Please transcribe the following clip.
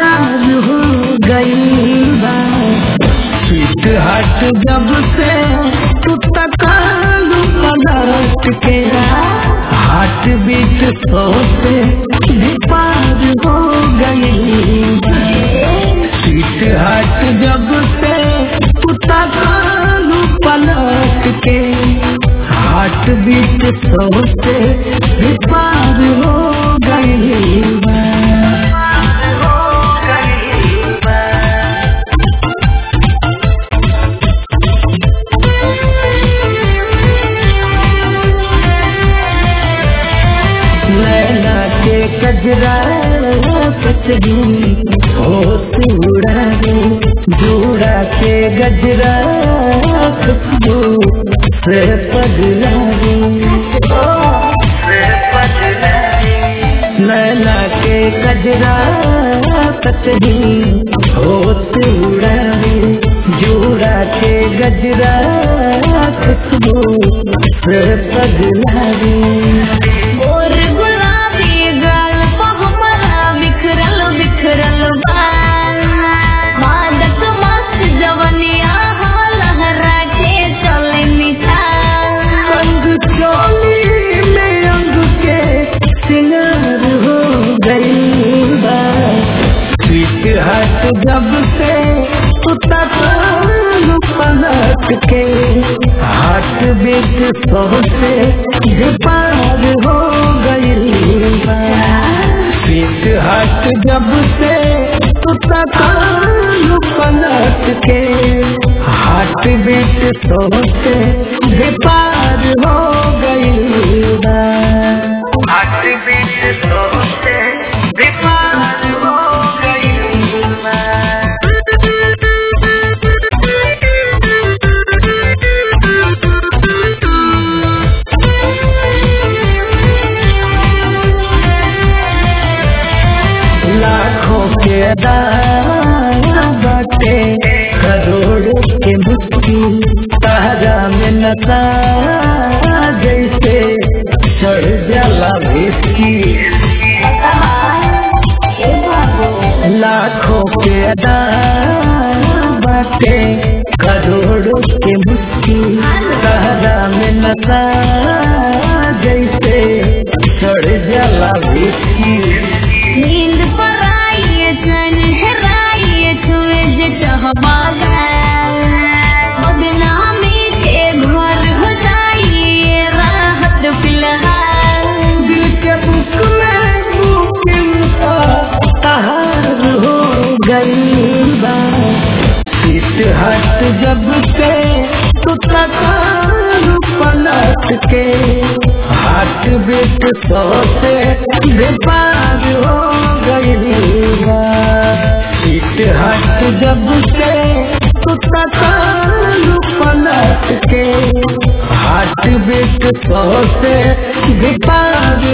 सिंगार हो गई बा स्वीट हार्ट जब से तू तकालू पलट के हार्ट बीट सौ से भी पार हो गई स्वीट हार्ट जब से तू तकालू पलट के हार्ट बीट सौ से भी पार हो गई बा। नैना के कजरा कचरी होश उड़ावे जूड़ा के गजरा खुशबू से पगलावे नैना के कजरा कचरी होश उड़ावे जूड़ा के गजरा खुशबू से पगलावे और गुलाबी गाल पे हमरा बिखरल बिखरल बाल मादक मस्त जवनिया हो लहरा के चले मिठाल अंग चोली में अंग के सिंगार हो गई बा स्वीट हार्ट जब से उतर पलट के हार्ट बीट सौ से भी पार हो गई बा स्वीट हार्ट जब से उतर पलट के हार्ट बीट सौ से भी पार हो गई बा हार्ट बीट सौ से भी पार हो गई बा लाखों के दाया बाटे करोड़ों के मुश्किल तारा में नशा जैसे चढ़ जाला विस्की लाखों के दाया बाटे करोड़ों के मुश्किल तारा में नशा जैसे चढ़ जाला विस्की नींद पर आइए चैन हेराइए छुए जे चाहबा बदनामी के घर हो जाइए राहत फिलहाल दिल के बुक में बुकिंग तहार हो गई बा सीट हट जब से तो तकार पलट के हाथ बीट सौ से बेपार हो गई बा सीट हट जब से तो तकार पलट के हाथ बीट सौ से बेपार